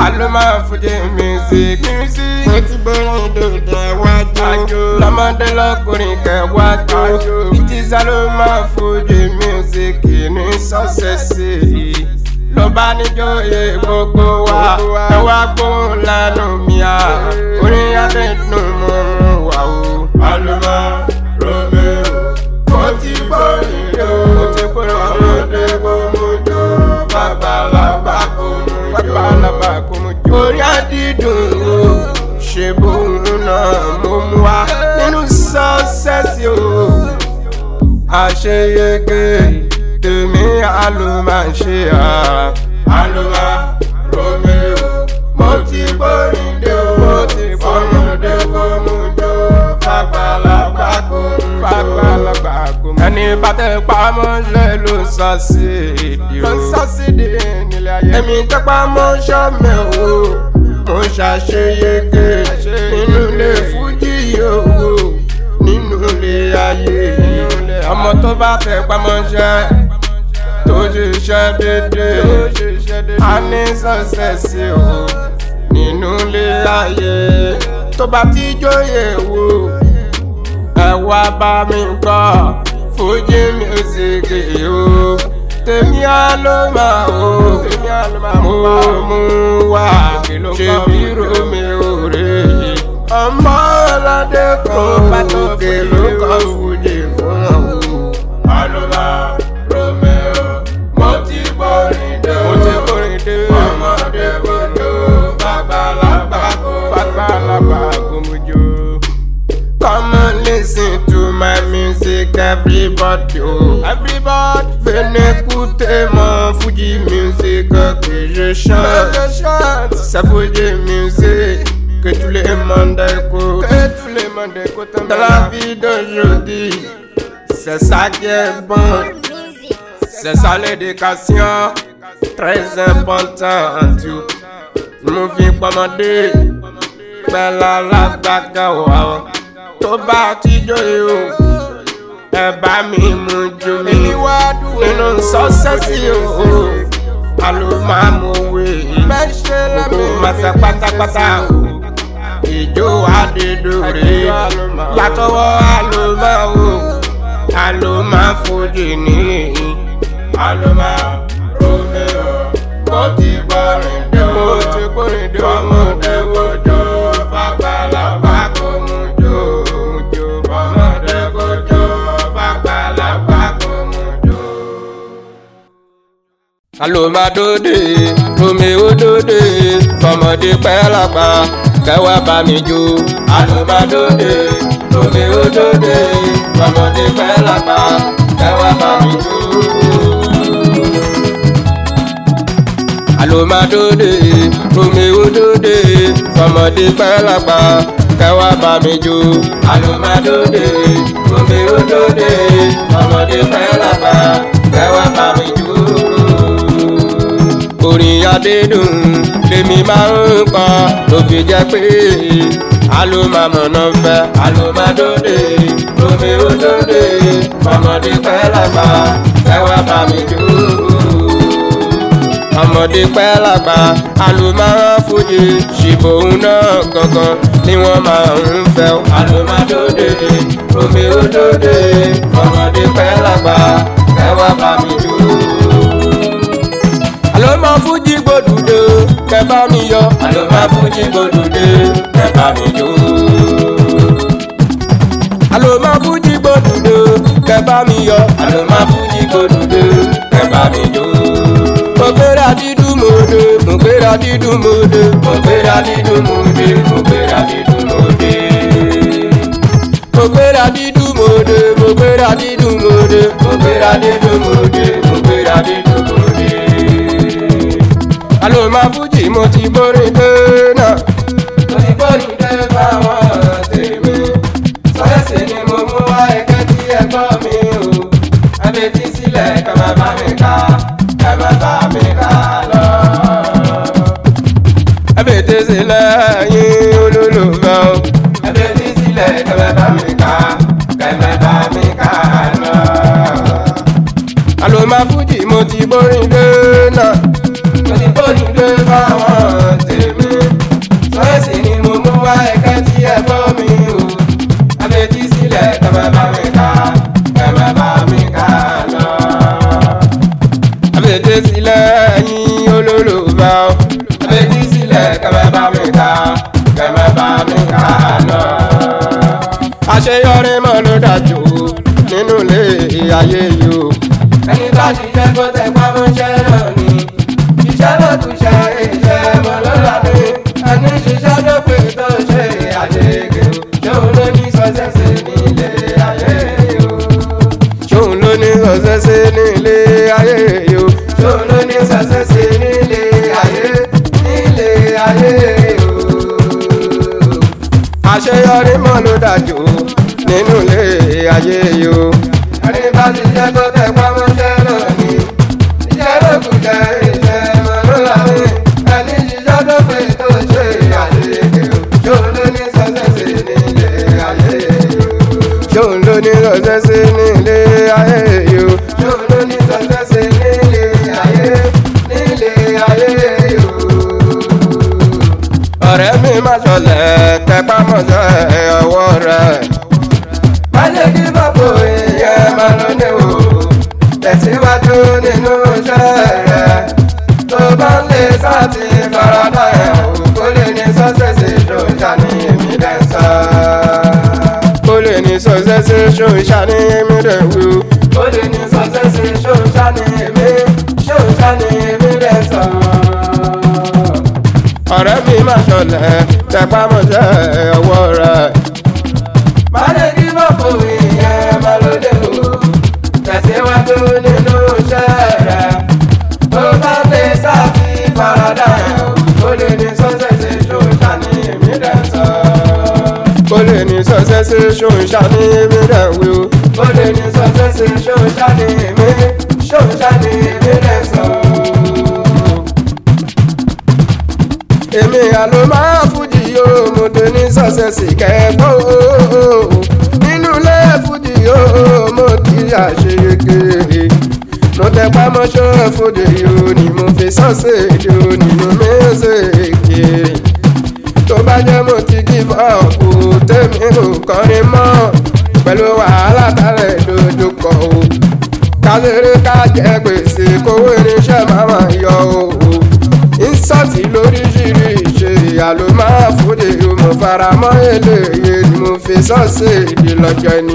Aloma Fuji music music. mo ti bọ́rọ̀ dòdò wájú. Àjò lọ́mọdé lọ́kùnrin kẹwàjò. Ìtì Aloma Fuji music ní sọ́sẹ̀sì. Ló bá níjòyè gbogbo wa. Ẹ wá gbóhùn lẹ́nu mi à. Orin adẹ́dùn mọ́ wà o. Aloma Romeo. Mo ti gbórin dò. Mo ti gbórin ọmọdé kò mú jò. Bàbàlàbà kò mú jò. Bàbàlàbà kò mú jò. Orin adídùn o. Ṣé bóun náà mo mú wa nínú sọ́ọ̀sẹ́sì o? Àṣeyege tèmi àlùmá ṣe à. Àlùmá Romeo. Mo ti gbórin dé o. Mo ti fọmọdé kò mú jò. Fàgbàlagbà kò mú jò. Fàgbàlagbà kò mú jò. Ẹni bá tẹ pamọ́ lẹ ló ń sọ sí èdè o. Ló ń sọ sí èdè nílé ayé. Èmi tẹ pamọ́ sọ́mẹ̀ o. Mo ṣàṣeyege nínú ilé fújì yòówó. Nínú ilé ayé yìí. Ọmọ tó bá tẹ pamọ́ ṣẹ́ tó ṣiṣẹ́ déédéé. A ní sọ́sẹ̀sì o nínú ilé ayé. Tó bá ti jóye wò ẹ wá bá mi gbọ́ fújì music o. Tèmi á ló máa o. Tèmi á ló máa mo mú wá. Ṣé bí Romeo rè é? Ọmọ ọlọ́dẹ kan òkè ló kọ́ fújì fún ọ. Àlùmá Romeo, mo ti borin dé o. Mo ti borin dé o. Ọmọdé kò jó, fàgbàlagbà kò fàgbàlagbà kò mú jó. Come and listen to my music, everybody. Oh. Everybody. Venez écouter mon Fuji music que je chante. C'est Fuji music que tous les monde écoutent. Que tous les monde écoutent. Dans la vie d'aujourd'hui, c'est ça qui est bon. C'est ça l'éducation, très important. Tu me fais commander, belle la baga wow. Tó bá ti jóye o, ẹ bá mi mú ju mi. Nínú sọ́sẹ́sì o, àló máa mú wé. Gbogbo màsà pátápátá o, ìjó àdédòrè. Látọwọ́ àló máa wò, àló máa fojú ní. Àló máa Romeo, mo ti gbọ́rin dé o. Mo ti gbọ́rin dé o. Ọmọdé wojú fàgbàlagbà kò mú jó. mú jó. Ọmọdé wojú fàgbàlagbà kò mú jó. Àló máa dóde, Romeo dóde, fọmọdé pẹ́ lápá, kẹwàá bá mi jó. Àló máa dóde, Romeo dóde, fọmọdé pẹ́ lápá, kẹwàá bá mi jó. Àló máa dóde, Romeo dóde, fọmọdé pẹ́ lápá, kẹwàá bá mi jó. Àló máa dóde, Romeo dóde, fọmọdé pẹ́ lápá, kẹwàá bá mi jó orin adédùn lèmi máa ń kọ ló fi jẹ́ pé alómàmọ̀nà fẹ́ alómàdóde Romeo dóde ọmọdé pẹ́ lágbà kẹwàá bá mi jó ọmọdé pẹ́ lágbà alómàrán fújì ṣìbòun náà gangan ni wọ́n máa ń fẹ́ alómàdóde Romeo dóde ọmọdé pẹ́ lágbà kẹwàá bá mi jó àlọ́ máa fújì gbòdùdé kẹ bá mi yọ àlọ́ máa fújì gbòdùdé kẹ bá mi jó. àlọ́ máa fújì gbòdùdé kẹ bá mi yọ àlọ́ máa fújì gbòdùdé kẹ bá mi jó. mo gbéra dídùn mòde mo gbéra dídùn mòde mo gbéra dídùn mòde mo gbéra dídùn mòde. mo gbéra dídùn mòde mo gbéra dídùn mòde mo gbéra dídùn mòde mo gbéra dídùn mòde alo ma fújì mo ti borí dé náà. mo ti borí dé báwọn tèmi. sọ́yẹ́sì ni mo mú wá ẹgbẹ́ tí ẹ gbọ́ mi o. abetí sílẹ̀ kẹ́ máa bá mi ká kẹ́ máa bá mi ká lọ. abetí sílẹ̀ yín olólùfẹ́ o. abetí sílẹ̀ kẹ́ máa bá mi ká kẹ́ máa bá mi ká lọ. alo ma fújì mo ti borí dé náà. mo ti borí dé báwọn tèmi. fètè sílẹ̀ yín olólùfẹ́ o. fètè sílẹ̀ kẹ́mẹ́ bá mi ká kẹ́mẹ́ bá mi ká lọ. àṣeyọrí mọ́ ló dájú nínú ilé ayé yìí o. ẹni bá ti jẹ́ kó tẹ pamọ́ṣẹ́ náà ni iṣẹ́ ló tún ṣe iṣẹ́ mọ́ ló lábẹ́ ẹni ṣiṣẹ́ ló pé tó ṣe àṣeyege o. ṣóun ló ní sọ́sẹ́sẹ́ nílé ayé yìí o. ṣóun ló ní sọ́sẹ́sẹ́ nílé ayé yìí o. ṣóun ló ní sọ́sẹ́sẹ́ nílé ayé nílé ayé yìí o. àṣeyọrí mọ́ ló dájú nínú ilé ayé yìí o. ẹni bá ti jẹ́ kó tẹ pamọ́ṣẹ́ náà ni iṣẹ́ ló kù jẹ́ iṣẹ́ mọ́ ló lábẹ́ ẹni ṣiṣẹ́ ló pé tó ṣe àṣeyege o. ṣóun ló ní sọ́sẹ́sẹ́ nílé ayé yìí o. ṣóun ló ní sọ́sẹ́sẹ́ nílé ayé yìí o. ṣóun ló ní sọ́sẹ́sẹ́ nílé ayé nílé ayé yìí o. ọ̀rẹ́ mi má ṣọlẹ̀ tẹpá mọ́ṣẹ́ ọwọ́ rẹ̀. má jẹ́ kí bàbá ìyẹn máa lọ ní o tẹ̀síwájú nínú iṣẹ́ rẹ̀ tó bá ń lè sáàtì faradà ẹ̀ o kó lè ní sọ́sẹ̀sì ṣòṣà ní èmi dẹ̀ ń sọ. kó lè ní sọ́sẹ̀sì ṣòṣà ní èmi dẹ̀ wú. kó lè ní sọ́sẹ̀sì ṣòṣà ní èmi ṣòṣà ní èmi dẹ̀ sọ. ọ̀rẹ́ mi má ṣọlẹ̀ tẹpámọ́ṣẹ́ ọwọ́ rẹ̀. má lè kí bọ́pù ìyẹn máa lóde o tẹ̀síwájú nínú iṣẹ́ rẹ̀ tó bá lè sáàtì faradà ẹ̀ o lè ní sọ́sẹ̀sì ṣòṣà ní èmi dẹ̀ sọ. ó lè ní sọ́sẹ̀sì ṣòṣà ní èmi dẹ̀ wí o. ó lè ní sọ́sẹ̀sì ṣòṣà ní èmi ṣòṣà ní èmi dẹ̀ sọ. èmi àlọ́ máa fújì yóò mo tó ní sọ́sẹ̀sì kẹ́kọ̀ọ́ nínú ilé fújì yóò mo kí àṣeyege mo tẹ pamọ́ṣọ́ fòde yóò ní mo fi sọ́ọ̀sì yóò nínú mẹ́sẹ̀kì tó bá jẹ́ mo ti give up o tèmi ò kọrin mọ́ pẹ̀lú wàhálà tálẹ̀ dojúkọ o káléré ká jẹ gbèsè kówó irinṣẹ́ máa ma yọ o ínsọ́ọ̀tì lóríṣiríṣi àló máa fòde yóò mo fara mọ́ eléyè ni mo fi sọ́ọ̀sì ìdílọ́jọ́ ní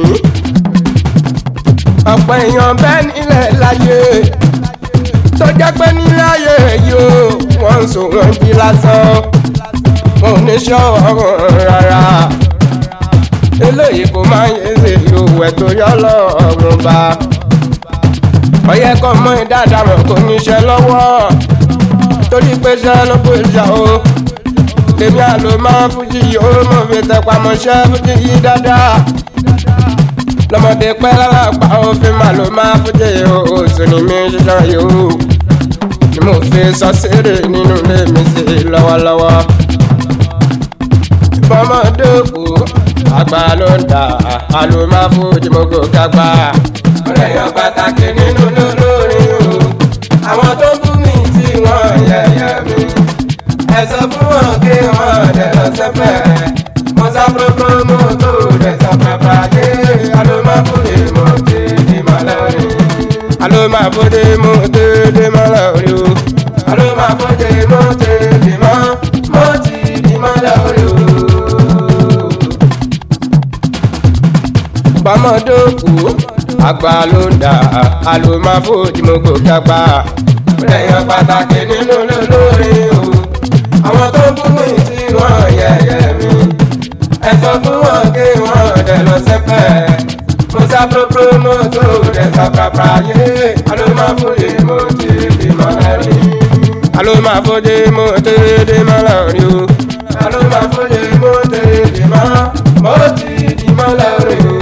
ọ̀pọ̀ èèyàn bẹ́ẹ̀ nílẹ̀ láyé tó jẹ́ pé nílẹ̀ ayé yìí ó wọ́n ń sọ wọ́n jí lásán wọn ò ní ṣọ́wọ́ rárá eléyìí kò máa ń yéze ìhòòhò ẹ̀ tó yọ lọ́rùn bá ọyẹ kọ́ mọ́ ìdáadáa mọ̀ kò níṣẹ́ lọ́wọ́ torí pé ṣẹ́ ló pé ṣá o èmi àlò máa ń fújì yìí ó mọ̀ fi tẹpá mọ́ṣẹ́ fújì yìí dáadáa lọmọdé pẹ́ lálápá òfin mà ló máa fújì oṣù ní mi ṣiṣẹ́ yòó ni mo fi sọ sírè nínú ilé mi sí lọ́wọ́lọ́wọ́. bọ́mọdé kù àgbà ló ń dà á ló máa fújì mo gò kápá. ọ̀rẹ́ yan pàtàkì nínú lólórí o àwọn tó bú mi tí wọ́n yẹ̀yẹ́ mi ẹ sọ fún wọn kí wọ́n dẹ̀ lọ sẹ́fẹ̀ mo sá púrọ́púrọ́ mo tó dẹ̀ sọ pàpà dé alomafode mo te di malari. alomafode mo te di malari o. alomafode mo te di ma mo ti di malari o. bọ́mọdé kú àgbà ló ń dà alomafode mo gòkè àgbà. lẹ́yìn pàtàkì nínú lólórí o. àwọn tó bú mi tí wọ́n yẹ̀yẹ́ mi. ẹ sọ fún wọn kí wọ́n dẹ̀ lọ sẹ́pẹ̀ musa propro moto dẹsọ papa ye alo ma fode mo ti di malari alo ma fode mo ti di malari o alo ma fode mo ti di ma mo ti di malari o.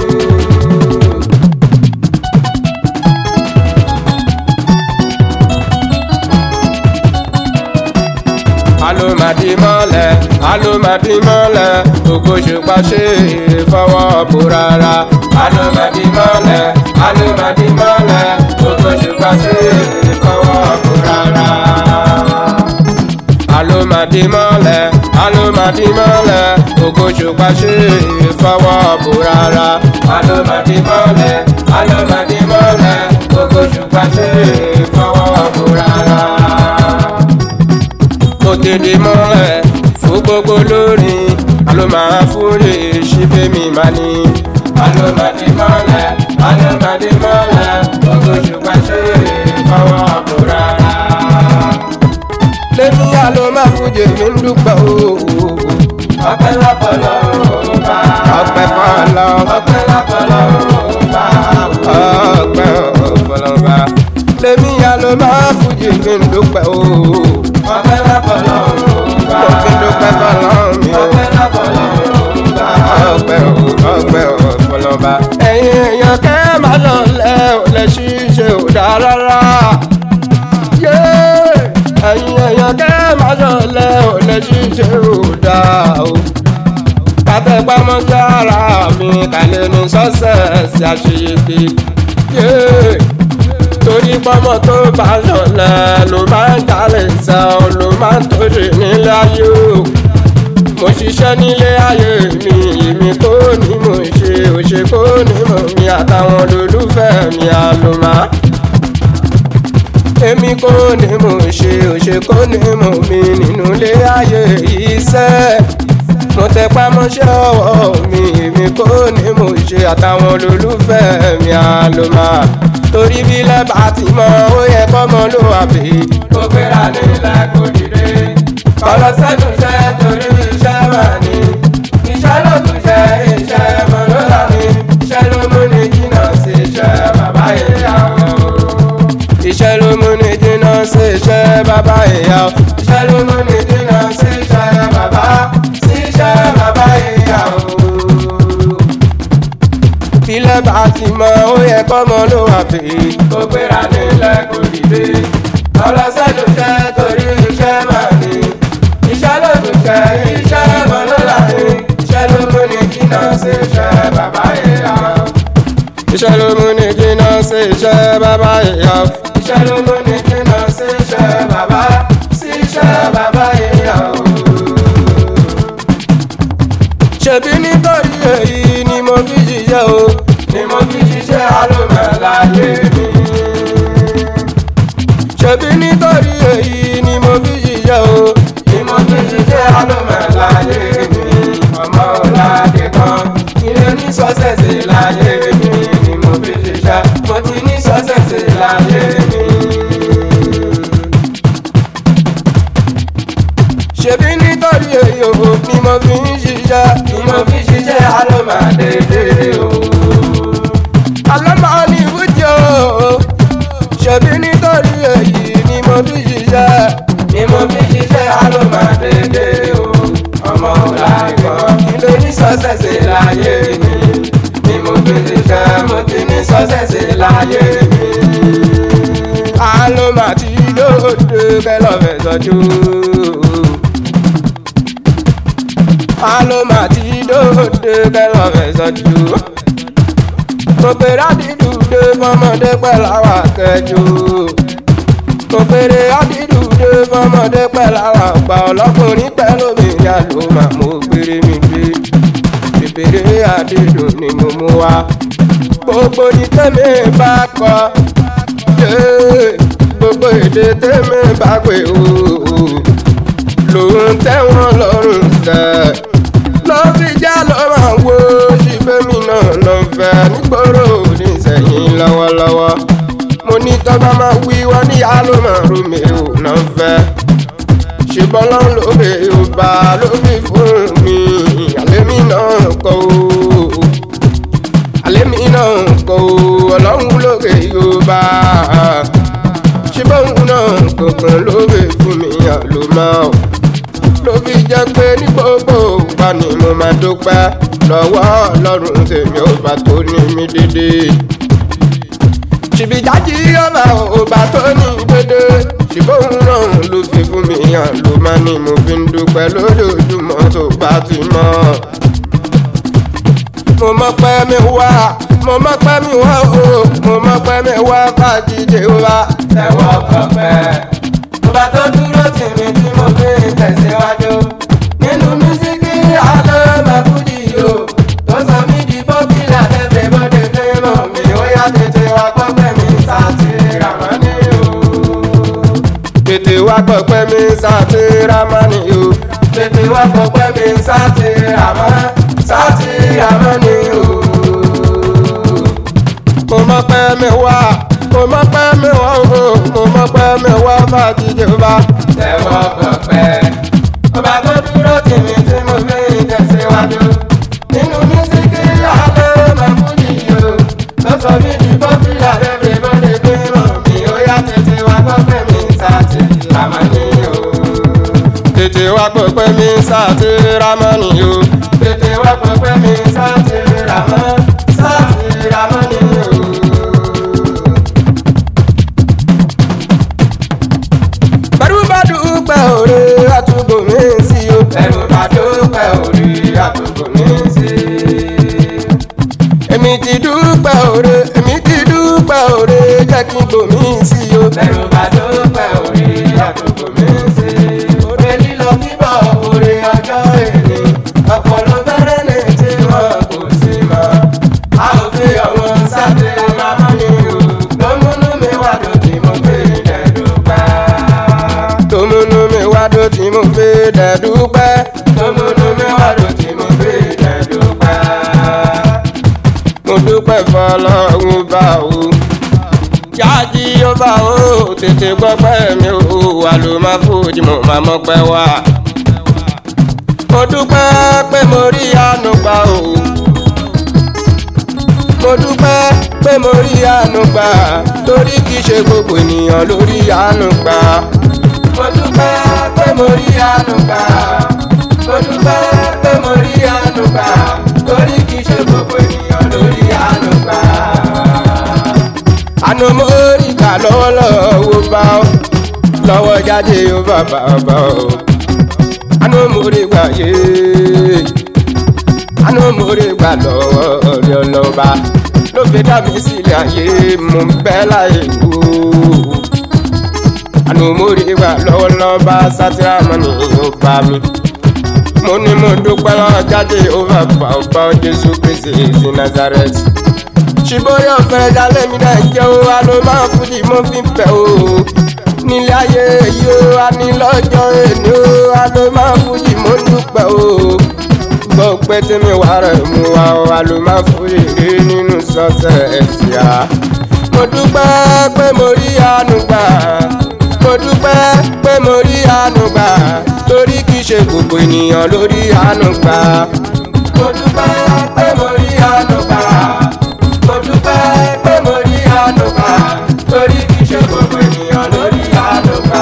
alomadi mọ́lẹ̀ alomadi mọ́lẹ̀ ògòṣùpá ṣe fọwọ́ bò rárá alomadi mọ́lẹ̀ alomadi mọ́lẹ̀ ògòṣùpá ṣe fọwọ́ bò rárá. alomadi mọ́lẹ̀ alomadi mọ́lẹ̀ ògòṣùpá ṣe fọwọ́ bò rárá alomadi mọ́lẹ̀ alomadi mọ́lẹ̀ ògòṣùpá ṣe fọwọ́ bò rárá. dédé mọ́lẹ̀ fún gbogbo lórin alo máa fúre ṣífẹ́mi máa ní. alo máa di mọ́lẹ̀ alo máa di mọ́lẹ̀ gbogbo ṣùgbọ́n ṣe fọwọ́ kó rárá. lẹ́ni alo máa fújì mi ń dúpẹ́ ooo. ọpẹ́ lọ́pọ̀lọ́ bá. ọpẹ́ fọlọ́. ọpẹ́ lọ́pọ̀lọ́ bá. ọpẹ́ ọpọlọ bá. lẹ́ni alo máa fújì mi ń dúpẹ́ ooo. ọpẹ́ lọ́pọ̀lọ́ bá. mo fi dúpẹ́ fọlọ́ mi o. ọpẹ́ lọ́pọ̀lọ́ bá. ọpẹ́ ọpẹ́ ọpọlọ bá. ẹ̀yin èèyàn kẹ́ máa lọ lẹ́ ò lẹ́ ṣíṣe ò dáa rárá. yé ẹ̀yin èèyàn kẹ́ máa lọ lẹ́ ò lẹ́ ṣíṣe ò dáa o kátẹ́gbámọ́ jára mi kàlẹ́ ní sọ́sẹ̀sì àṣeyege. torí pọ́mọ́ tó bá ṣọlẹ̀ ló máa ń jalè sẹ́ ọ ló máa ń tóṣe nílé ayé o. mo ṣiṣẹ́ nílé ayé mi èmi kò ní mo ṣe òṣè kò ní mo mi àtàwọn olólùfẹ́ mi àlùmá. èmi kò ní mo ṣe òṣè kò ní mo mi nínú ilé ayé yìí sẹ́ẹ̀ mo tẹ pamọ́ṣẹ́ ọwọ́ mi èmi kò ní mo ṣe àtàwọn olólùfẹ́ mi àlòmà torí bí lẹ́bà ti mọ ó yẹ kọ́mọ ló wà pé kó gbéra nílẹ̀ kó dìde kọ́lọ́ sẹ́nu iṣẹ́ torí iṣẹ́ wà ní iṣẹ́ ló tún ṣe iṣẹ́ mọ̀ ló là ní iṣẹ́ ló mú ní jìnnà sí iṣẹ́ bàbá ìyàwó iṣẹ́ ló mú ní jìnnà sí iṣẹ́ bàbá ìyàwó iṣẹ́ ló mú ní jìnnà sí iṣẹ́ bàbá iṣẹ́ bàbá ìyàwó. Ilé bá ti mọ ó yẹ kọ́mọ ló wà pé kó gbéra nílẹ̀ kó dìde. Ọlọ́sẹ̀ ló jẹ́ torí iṣẹ́ máa ní. Iṣẹ́ ló tún jẹ́ iṣẹ́ mọ́ ló là ní. Iṣẹ́ ló mú ní jìnnà sí iṣẹ́ bàbá ìyàwó. Iṣẹ́ ló mú ní jìnnà sí iṣẹ́ bàbá ìyàwó. Iṣẹ́ ló mú ní jìnnà sí iṣẹ́ bàbá sí iṣẹ́ bàbá ìyàwó ṣebí nítorí èyí ni mo fi ṣiṣẹ́ o ni mo fi ṣiṣẹ́ alómọ̀láyé mi. ṣebí nítorí èyí ni mo fi ṣiṣẹ́ o ni mo fi ṣiṣẹ́ alómọ̀láyé mi. ọmọ ọ̀làdé kan ilé ní sọ́sẹ̀sì láyé mi ni mo fi ṣiṣẹ́ mo ti ní sọ́sẹ̀sì láyé mi. ṣebí nítorí èyí o ni mo fi ń ṣiṣẹ́ ni mo fi ṣiṣẹ́ alómàdédé o. alọ́mọ ní ìwújọ o ṣebí nítorí èyí ni mo fi ṣiṣẹ́ ni mo fi ṣiṣẹ́ alómàdédé o. ọmọ ọ̀làgbọ́n ilé ní sọ́sẹ̀sì láyé mi ni mo fi ṣiṣẹ́ mo ti ní sọ́sẹ̀sì láyé mi. alómàtí lóde bẹ́ẹ̀ lọ́fẹ̀ẹ́ sọ́jú aloma ti dòde kẹlọ fẹsọjú. mo pèrè àdídùde fọmọdé pẹ̀lú àwọn akẹ́jọ́. mo pèrè àdídùde fọmọdé pẹ̀lú àwọn àgbà ọlọ́kùnrin pẹ̀lú mi ìyá ló máa mo pèrè mi gbé. pèpèrè àdídùn ni mo mú wá. gbogbo ní tẹ́mi bá kọ. gbogbo èdè tẹ́mi bá pè ó. lòun tẹ́wọ̀n lọ́rùn sẹ́ẹ̀ ló fi já ló máa wo ṣìfẹ́mi náà lọ fẹ́ nígboro nísẹ̀yìn lọ́wọ́lọ́wọ́ mo ní tọ́ba máa wí wọ́n ní ìyá ló máa rú mi ò náà fẹ́ ṣùgbọ́n lọ́n ló bè ó bá ló fi fún mi àlémi náà kọ́ ó àlémi náà kọ́ ó ọlọ́run lókè yóò bá ṣùgbọ́n òun náà kankan ló bè fún mi àlùmọ́ ọ́ ló fi jẹ́ pé ní gbogbo ìgbà ni mo máa dúpẹ́ lọ́wọ́ ọlọ́run tèmi ò bá tó ní mi dédé. ṣìbìjájí ọba ọba tó ní dédé ṣùgbọ́n náà ló fi fún mi hàn ló máa ní mo fi ń dúpẹ́ lójoojúmọ́ tó bá ti mọ́. mo mọ̀ pé mi wá mo mọ̀ pé mi wá o mo mọ̀ pé mi wá fàjíjẹ wá. tẹ̀wọ́ kọ̀pẹ́ ọba tó dúró tì mí tí mo fi tẹ̀síwájú. nínú mísíkì alẹ́ mẹ́fúdì o tó sọ mí di bọ́kìlà tẹ́tẹ́ bọ́dé fẹ́ràn mi ó yá tètè wá pọ́pẹ́ mi sáàtì ràmọ́ní o. tètè wá gbọ́ pé mi sáti ramani o tètè wá gbọ́ pé mi sáti ramọ́ sáti ramani o. mo mọ̀ pé mi wá mo mọ̀ pé mi wá o mo mọ̀ pé mi wá fàjíjẹ bá. tẹ̀wọ́ gbọ́ pẹ́ ọba tó dúró tì mí tí mo fi tẹ̀síwájú nínú mísíkì alẹ́ mẹ́fúnjì o lọ́sọ̀ mi di bọ́fìlà lẹ́bí bọ́dé bí mọ̀ mi ó yá tètè wá gbọ́ pé mi sáti ramani o. tètè wá gbọ́ pé mi sáti ramani o. tètè wá gbọ́ pé mi sáti ramani sáti ramani o. bẹ́rù bá dúpẹ́ òre àtúgbò mi sí o. bẹ́rù bá dúpẹ́ òre àtúgbò mi sí. èmi ti dúpẹ́ òre èmi ti dúpẹ́ òre jẹ́ kí n gbò mí sí o. bẹ́rù bá dúpẹ́ òre àtúgbò mi sí. òre lílọ bíbọ̀ òre ọjọ́ èmi ọpọlọ fẹ́rẹ́ ní tí wọn kò sí mọ́. a ò fi ọmọ sáté máa ní o. lọ́múnú mi wà lódì mo gbé ìdẹ́dùpẹ́ tòmùnú mi wá dó tí mo fi dẹ̀dúpẹ́. tòmùnú mi wá dó tí mo fi dẹ̀dúpẹ́. mo dúpẹ́ fọlọ́run bá o. jájí ó bá o tètè gbọ́ pẹ́ mi o wà ló máa fòjì mo máa mọ́ pẹ́ wá. mo dúpẹ́ pé mo rí àánú gbà o. mo dúpẹ́ pé mo rí àánú gbà torí kìí ṣe gbogbo ènìyàn lórí àánú gbà mo dúpẹ́ pé mo rí àánú gbà mo dúpẹ́ pé mo rí àánú gbà torí kìí ṣe gbogbo ènìyàn lórí àánú gbà. àánú mo rí gbà lọ́wọ́lọ́wọ́ bá ọ lọ́wọ́ jáde ó bàbá bá ọ àánú mo rí gbà yé àánú mo rí gbà lọ́wọ́ ọ̀rẹ́ ọlọ́ba ló fi dá mi sílẹ̀ ayé mo ń bẹ́ láyé wò àánú mo rí gbà lọ́wọ́lọ́wọ́ bá sátìrámọ́nì ó bá mi. mo ní mo dúpẹ́ lọ́wọ́ jáde ó bá bá ó bá jésù kristi sí nazareth. ṣùgbọ́n yóò fẹ́ jalè mi náà jẹ́ o àló máa fújì mo fi ń bẹ̀ o. nílé ayé yìí ó a ní lọ́jọ́ èní o àló máa fújì mo ń dúpẹ́ o. gbọ́ pé tí mi wà rẹ̀ mú wa o àló máa fújì rí nínú sọ́sẹ̀ ẹ̀sìn à. mo dúpẹ́ pé mo rí àánú gbà mo dúpẹ́ pé mo rí àánú gbà torí kìí ṣe gbogbo ènìyàn lórí àánú gbà. mo dúpẹ́ pé mo rí àánú gbà mo dúpẹ́ pé mo rí àánú gbà torí kìí ṣe gbogbo ènìyàn lórí àánú gbà.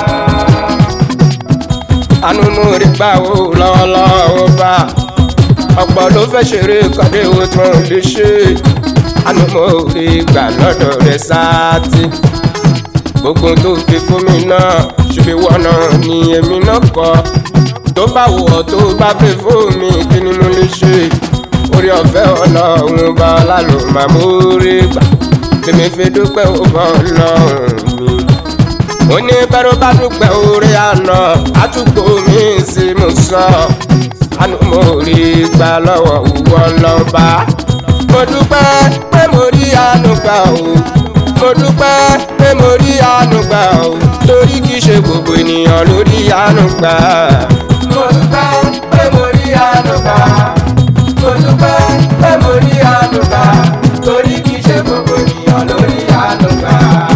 àánú mo rí gbà ó lọ́wọ́lọ́wọ́ bá ọ̀pọ̀ ló fẹ́ ṣeré kọ́dé owó tí wọ́n lè ṣe àánú mo rí gbà lọ́dọ̀ rẹ̀ sáàtì gbogbo tó fi fún mi náà ṣùgbọ́n ìwọ náà ni èmi náà kọ́ tó bá wù ọ́ tó bá fi fún mi kí ni mo lè ṣe orí ọ̀fẹ́ ọlọ́run bá lálọ́ máa mú rí gbà tèmi fi dúpẹ́ òbọ̀ ọlọ́run mi. mo ní bẹ́rù bá dúpẹ́ orí àná àtúgbò mi sí mo sọ àánú mo rí gbà lọ́wọ́ òwò ọlọ́ba mo dúpẹ́ pé mo rí àánú gbà o mo dúpẹ́ pé mo rí àánú gbà ó torí kìí ṣe gbogbo ènìyàn ló rí àánú gbà. mo dúpẹ́ pé mo rí àánú gbà. mo dúpẹ́ pé mo rí àánú gbà torí kìí ṣe gbogbo ènìyàn ló rí àánú gbà.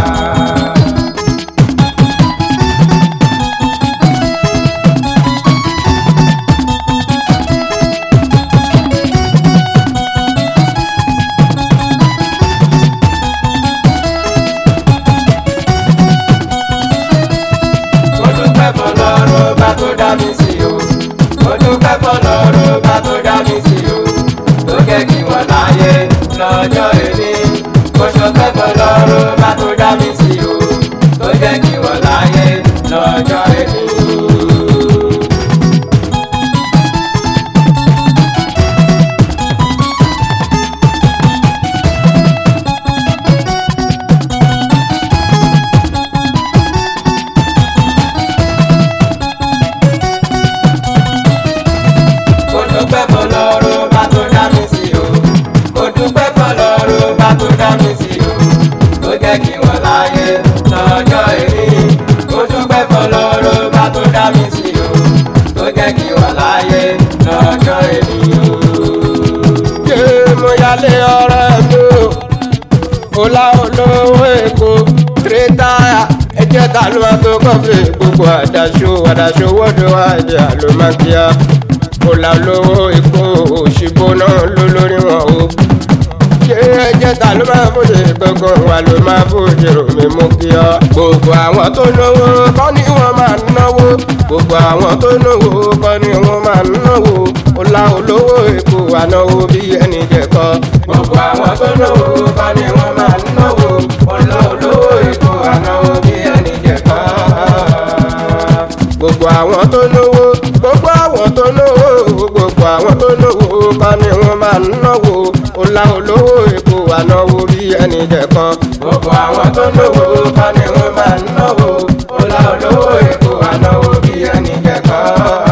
mo dúpẹ́ fọlọ́run bá tó dá mi sí o mo dúpẹ́ fọlọ́run bá tó dá mi sí o tó jẹ́ kí wọ́n láyé lọ́jọ́ èmi mo ṣọpẹ́ fọlọ́run bá tó dá mi sí o tó jẹ́ kí wọ́n láyé lọ́jọ́ èmi. mo dúpẹ́ fọlọ́run bá tó dá mi sí o mo dúpẹ́ fọlọ́run bá tó dá mi sí o tó jẹ́ kí wọ́n láyé lọ́jọ́ èmi mo dúpẹ́ kọfí gbogbo àdàṣọ àdàṣọ wọ́dọ̀ àjẹ àlòmákíá kò là lówó ikú òṣìbó náà ló lórí wọn o ṣé ẹjẹ ta ló máa fòde gbogbo wa ló máa fòde ròmí mú kí ọ. gbogbo àwọn tó náwó kọ́ ni wọ́n máa náwó gbogbo àwọn tó náwó kọ́ ni wọ́n máa náwó ọlá olówó èkó ànáwó bí ẹni jẹ̀kọ́. gbogbo àwọn tó náwó kọ́ ni wọ́n máa náwó ọlá olówó èkó ànáwó bí ẹni jẹ̀kọ́. gbogbo àwọn tó náwó gbogbo àwọn tó náwó gbogbo àwọn tó náwó kọ́ ni wọ́n máa náwó ọlá olówó èkó ànáwó bí ẹni jẹ̀kọ́. gbogbo àwọn tó náwó kọ́ ni wọ́n máa náwó ọlá olówó èkó ànáwó bí ẹni jẹ̀kọ́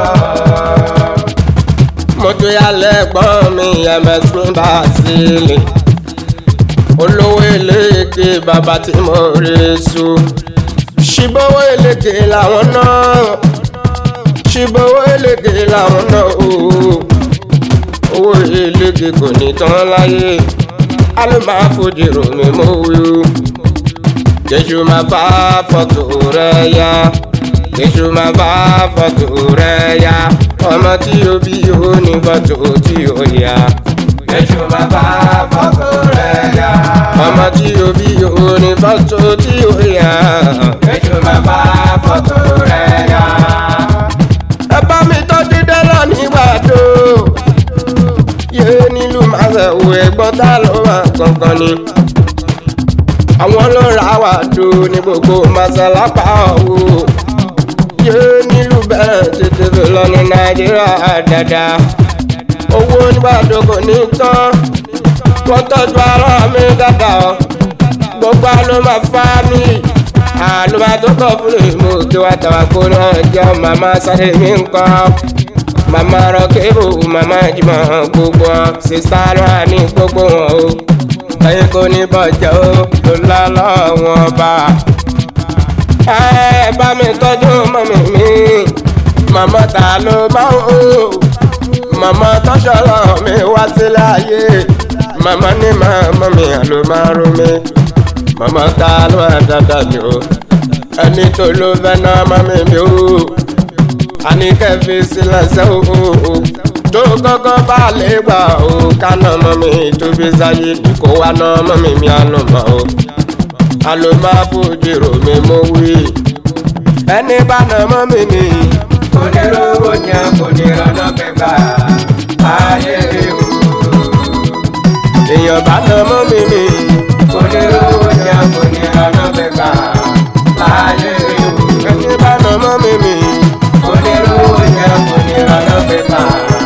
mo tún yà lẹ́gbọ́n mi ẹ̀mẹ́sùn bá sílẹ̀ olówó eléèké bàbá tí mo rí su ṣìbọ̀wọ́ eléèké làwọn náà ṣìbọ̀wọ́ eléèké làwọn náà ooo owó eléèké kò ní tán láyé alùmáfojì rò mí mo wí o jésù máa bá fọ́tò rẹ̀ yá jésù máa bá fọ́tò rẹ̀ yá ọmọ tí o bí o ní fọ́tò tí o yá. jésù máa bá fọ́tò rẹ̀ yá. ọmọ tí o bí o ní fọ́tò tí o yá. jésù máa bá fọ́tò rẹ̀ yá. ẹ bá mi tọ́jú dẹ́lọ́ nígbà tó. yé nílùú máa fẹ́ wo ẹ̀gbọ́n tá ló máa kankan ni àwọn ló ra wà tó ní gbogbo masalapa ọ̀hún yé nílùú bẹ́ẹ̀ tètè fi lọ ní nàìjíríà dáadáa owó nígbàdàn kò ní tán wọ́n tọ́jú ara mi dáadáa o gbogbo àlọ́ máa fá mi àlọ́ máa tó kọ́ fún mi mo kí wá tàwa kó náà jẹ́ màmá sáré mi nǹkan màmá rọ kébù màmá jùmọ̀ gbogbo wọn sísá lọ́wọ́ ní gbogbo wọn o ẹyin kò ní bọ̀jẹ̀ o tó lálọ́ wọn bá. ẹ bá mi tọ́jú mọ́mí mi màmá ta ló máa ń hó màmá tọ́ṣọ́lọ́ mi wá sílé ayé màmá ní màmá mi ló máa rú mi màmá ta ló máa dáadáa mi o ẹni tó ló fẹ́ náà mọ́mí mi o àníkẹ́ fi sílẹ̀ sẹ́wọ́ o tó kọ́kọ́ bá lè gbà ó kánà mọ́ mi tóbi sáyé kó wá ná mọ́ mi mi àná mọ́ ó àlọ́ máa fojú rò mí mo wí. ẹni bá nà mọ́ mi ni. kò ní rówó yẹn kò ní rọ́nà pẹ́pà ayé ewu. èèyàn bá nà mọ́ mi ni. kò ní rówó yẹn kò ní rọ́nà pẹ́pà ayé ewu. ẹni bá nà mọ́ mi ni. kò ní rówó yẹn kò ní rọ́nà pẹ́pà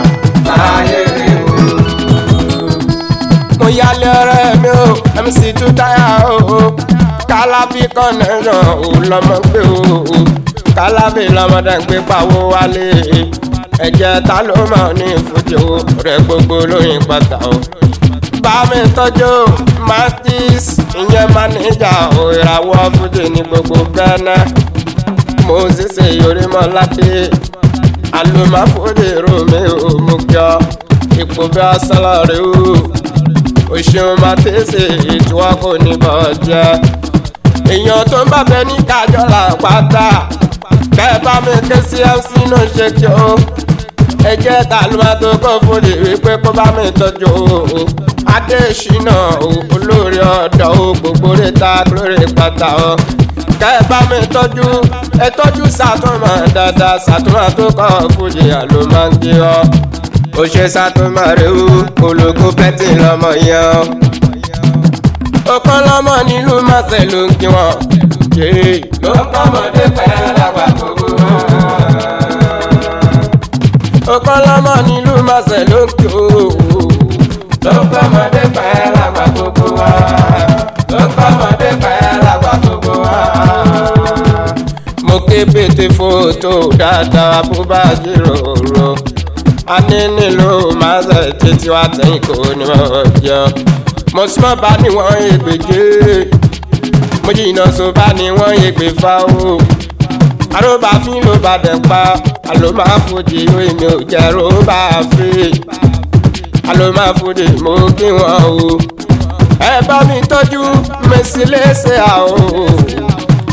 mo yálé ọ̀rẹ́ mi o mc two táyà o kálábì kọ́nẹ́ràn ò lọ́mọ gbé o kálábì lọ́mọdé gbé pawó wálé ẹ̀jẹ̀ ta ló mọ̀ ní ìfújì o rẹ̀ gbogbo lóyìn pátá o. bá mi tọ́jú matis ìyẹn mánéjà o ìràwọ̀ fújì ní gbogbo gánà mo sì ṣe yorímọ́ládé alùmáfòdè romi ò mú kí ọ ipò bí asálàrí o o ṣeun máa tẹ̀sẹ̀ ètò wa kò ní bọ̀ jẹ́ èèyàn tó ń bá bẹ ní kájọ́là pátá kẹ́ bá mi ké sí mc náà ṣe kí o ẹ jẹ́ ta ló máa tó kọ́ fòdè wípé kó bá mi tọ́jú o adéṣínà o olórí ọ̀dọ́ o gbogbo rẹ̀ ta lórí pátá o kẹ́ bá mi tọ́jú ẹ tọ́jú sàtúmọ̀ dáadáa sàtúmọ̀ tó kọ́ fòdè àló máa ń gbé ọ ó ṣe sàtúmọ̀rẹ́ o ológun pẹ́tì lọ́mọ yẹn o. ọ̀kan lọ́mọ nílùú máṣẹ̀ ló ń kí wọn. ló ń kọ́mọdé pẹ́ lágbà gbogbo wọn. ọ̀kan lọ́mọ nílùú máṣẹ̀ ló ń kí o. ló ń kọ́mọdé pẹ́ lágbà gbogbo wọn. ló ń kọ́mọdé pẹ́ lágbà gbogbo wọn. mo ké pété fótó dáadáa bó bá jíròrò a ní nílò máa ṣe títí wá tẹ̀yìn kò ní wọ́n jọ. mo súnmọ́ bá ní wọ́n ègbèjé mo jìnnà so bá ní wọ́n ègbè fa o. àròbá fín ló bá dẹ̀ pa àló máa fòdì ìwé mi ò jẹ́ ròbá fi àló máa fòdì mo kí wọn o. ẹ bá mi tọ́jú mẹ́sì léṣe àwọ̀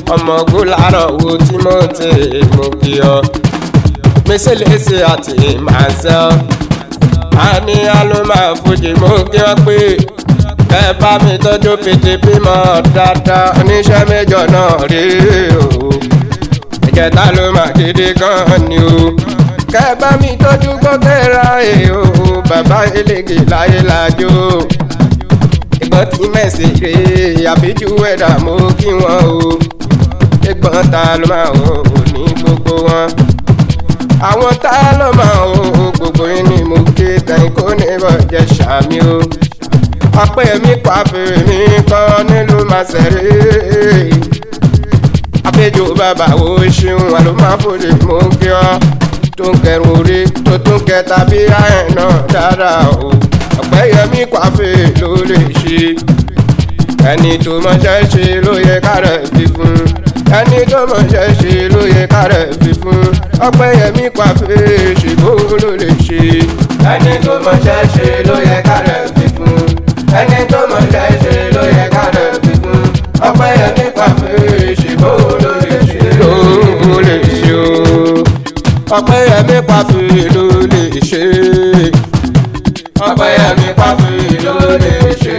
ọmọ gúlárọ̀ wo tí mo ti mú kí ọ mísèlésì àti màṣẹ àní alóma fojì mú kí ọ pé ẹ bá mi tọ́jú pété bímọ dáadáa oníṣẹ́ méjọ náà rí o ìkẹta ló mà gidi gan ni o kẹ bá mi tọ́jú gbọ́kẹ́ra ẹ̀ o bàbá elége láyé lájò ìgbọ́n tí mẹ́sì rè àbíjú ẹ̀dá mú kí wọ́n o ìgbọ́n ta ló máa o ní gbogbo wọn àwọn tá ló máa o gbogbo yín ni mo ké tẹ̀yìn kó ní bọ̀ jẹ́ sàmì o ọpẹ́ mi pàfẹ́ mi kọ́ nílùú màsẹ̀rẹ́ àpéjọ bàbá wo ṣeun àlùmáfòlè mú kí ọ tó ń kẹrù orí tó tún kẹta bí àyẹ̀ náà dáadáa o ọpẹ́ yẹmí pàfẹ́ ló lè ṣe ẹni tó mọṣẹ́ ṣe ló yẹ kárẹ̀ fi fún ẹni tó mọṣẹ́ ṣe ló yẹ kárẹ̀ fi fún ọpẹ́ yẹmí pàfẹ́ ṣègbó ló lè ṣe ẹni tó mọṣẹ́ ṣe ló yẹ kárẹ̀ fi fún ẹni tó mọṣẹ́ ṣe ló yẹ kárẹ̀ fi fún ọpẹ́ yẹmí pàfẹ́ ṣègbó ló lè ṣe ló lè ṣe o ọpẹ́ yẹmí pàfẹ́ ló lè ṣe ọpẹ́ yẹmí pàfẹ́ ló lè ṣe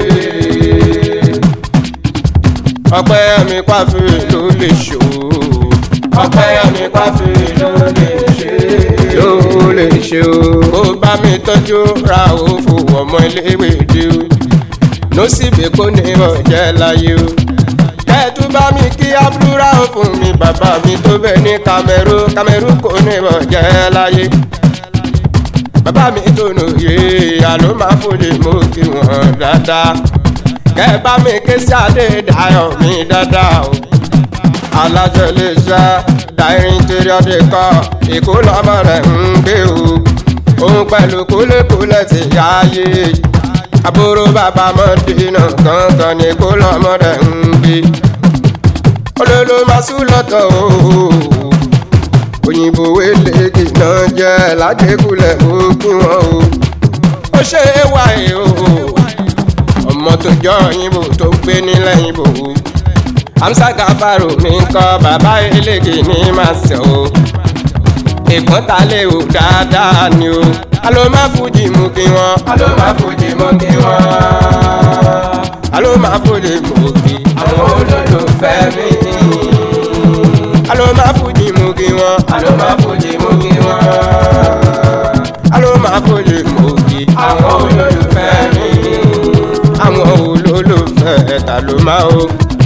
ọpẹ́ mi pàfẹ́ ló lè ṣó ọpẹ́ mi pàfẹ́ ló lè ṣe ló lè ṣe o. kó bá mi tọ́jú ra òfò ọmọ iléèwé dé o ló sì bè kó ní ọ̀jẹ̀ láyé o. kẹ́ẹ̀tù bá mi kí abúlúra fún mi bàbá mi tó bẹ̀ ní kamẹ́rú kamẹ́rú kó ní ọ̀jẹ̀ láyé. bàbá mi tó nù yé àló máa fòlè mú kí wọ́n dáadáa kẹ́ bá mi ké sí Adédayọ̀ mi dáadáa o. alájọ lè ṣe dáirin torí ọdẹ kọ èkó lọmọ rẹ̀ ń gbé o. òun pẹ̀lú kúlẹ̀kúlẹ̀ ti yáyé. àbúrò bàbá mọ́dínà kankan ní èkó lọmọ rẹ̀ ń gbé. olólo máa sùn lọ́tọ̀ o. òyìnbó eléèkì náà jẹ́ lájẹkùlẹ̀ ó kí wọ́n o. ó ṣe é wáyé o ọmọ tó jọ òyìnbó tó gbé nílẹ̀ òyìnbó amsa gafaro mi ń kọ́ bàbá eléke ní màsí o ìpọ́n ta lè wò dáadáa ni o alo má fújì mú kí wọ́n alo má fújì mú kí wọ́n alo má fújì mú kí àwọn olólùfẹ́ mi alo má fújì mú kí wọ́n alo má fújì mú kí wọ́n alo má fújì mú kí àwọn olólùfẹ́ mi àwọn olólùfẹ́ ta ló máa o.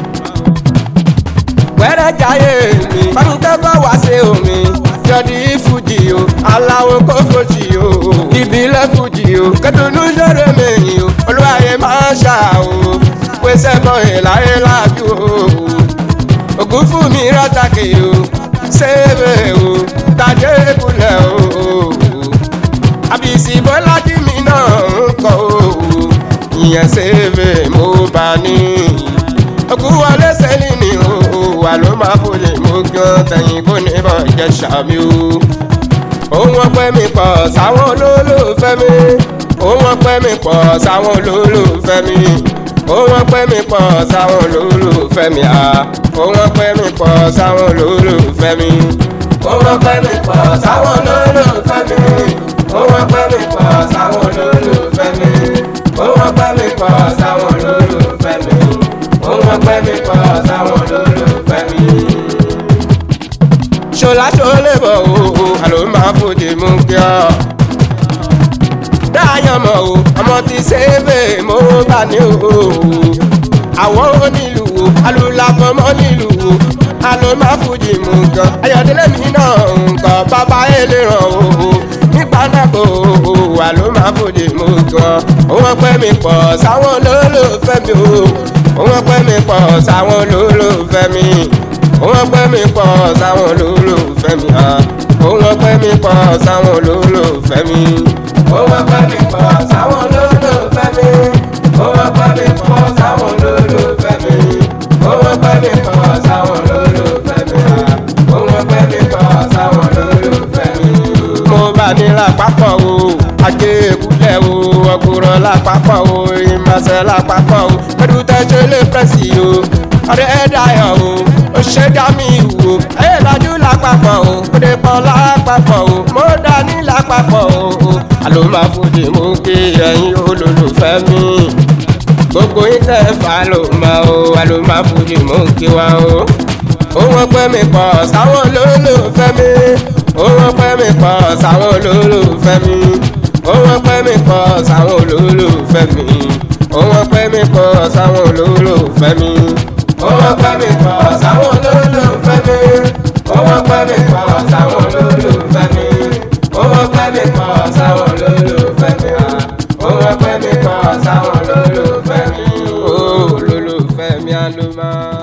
wẹ́rẹ́ jayé mi fáńkẹ́ bá wá sí omi jọdí fújì o aláwo kó fojì o ìbílẹ̀ fújì o kẹdùnú ṣẹlẹ̀ mẹ́yìn o olúwaye máa ń ṣá o pèsè kan ìláyé láàbí o ògùn fún mi rátakì o ṣéèbè o tàdé kulẹ̀ o àbísí bọ́lá dì mí náà ń kọ́ o ìyẹn ṣèwé mo bá ní. òkú wọlé sẹ́lì ni o wà ló máa fòlè mú gan tẹ̀yìn kó ní bọ̀ jẹ́ sàmì o. òun ọpẹ́ mi pọ̀ sáwọn olólùfẹ́ mi. òun ọpẹ́ mi pọ̀ sáwọn olólùfẹ́ mi. òun ọpẹ́ mi pọ̀ sáwọn olólùfẹ́ mi. òun ọpẹ́ mi pọ̀ sáwọn olólùfẹ́ mi. òun ọpẹ́ mi pọ̀ sáwọn olólùfẹ́ mi. òun ọpẹ́ mi pọ̀ sáwọn olólùfẹ́ mi òun ọpẹ́ mi pọ̀ sáwọn olólùfẹ́ mi òun ọpẹ́ mi pọ̀ sáwọn olólùfẹ́ mi. ṣọlá ṣọlẹ̀ bọ̀ o àló máa fòdì mú kí ọ. dáyọ̀ mọ̀ o ọmọ ti ṣèbè mo bá ní o. àwọn onílù o alùlàfọmọ nílùú o àló máa fòdì mú gan. ayọ̀dẹ́lẹ̀ mi náà nǹkan bàbá ẹlẹ́ràn o nípa náà kò wà ló máa fòdì mú gan. òun ọpẹ́ mi pọ̀ sáwọn olólùfẹ́ mi o. òun ọpẹ́ mi pọ̀ sáwọn olólùfẹ́ mi. òun ọpẹ́ mi pọ̀ sáwọn olólùfẹ́ mi. òun ọpẹ́ mi pọ̀ sáwọn olólùfẹ́ mi. òun ọpẹ́ mi pọ̀ sáwọn olólùfẹ́ mi. òun ọpẹ́ mi pọ̀ sáwọn olólùfẹ́ mi. òun ọpẹ́ mi pọ̀ sáwọn olólùfẹ́ mi. òun ọpẹ́ mi pọ̀ sáwọn olólùfẹ́ mi. mo bá ní lápapọ̀ o ajé èkúlẹ̀ o ọkùnrin lápapọ̀ o ìmọ̀ọ́sẹ̀ lápapọ̀ o pẹ̀lú tẹ́jọ́ lè pẹ̀sì o ọ̀rẹ́ ẹ̀dáyọ̀ o ó ṣe dá mi wò ayé lajú lápapọ̀ o ó dé pọ̀ lápapọ̀ o mo dání lápapọ̀ o àló máa fòdì mú kí ẹ̀yin olólùfẹ́ mi gbogbo yín tẹ́ fà ló máa o àló máa fòdì mú kí wa o òun ọpẹ́ mi pọ̀ sáwọn olólùfẹ́ mi òun ọpẹ́ mi pọ̀ sáwọn olólùfẹ́ mi òun ọpẹ́ mi pọ̀ sáwọn olólùfẹ́ mi òun ọpẹ́ mi pọ̀ sáwọn olólùfẹ́ mi òun ọpẹ́ mi pọ̀ sáwọn olólùfẹ́ mi òun ọpẹ́ mi pọ̀ sáwọn olólùfẹ́ mi òun ọpẹ́ mi pọ̀ sáwọn olólùfẹ́ mi òun ọpẹ́ mi pọ̀ sáwọn olólùfẹ́ mi olólùfẹ́ mi àlùmọ́.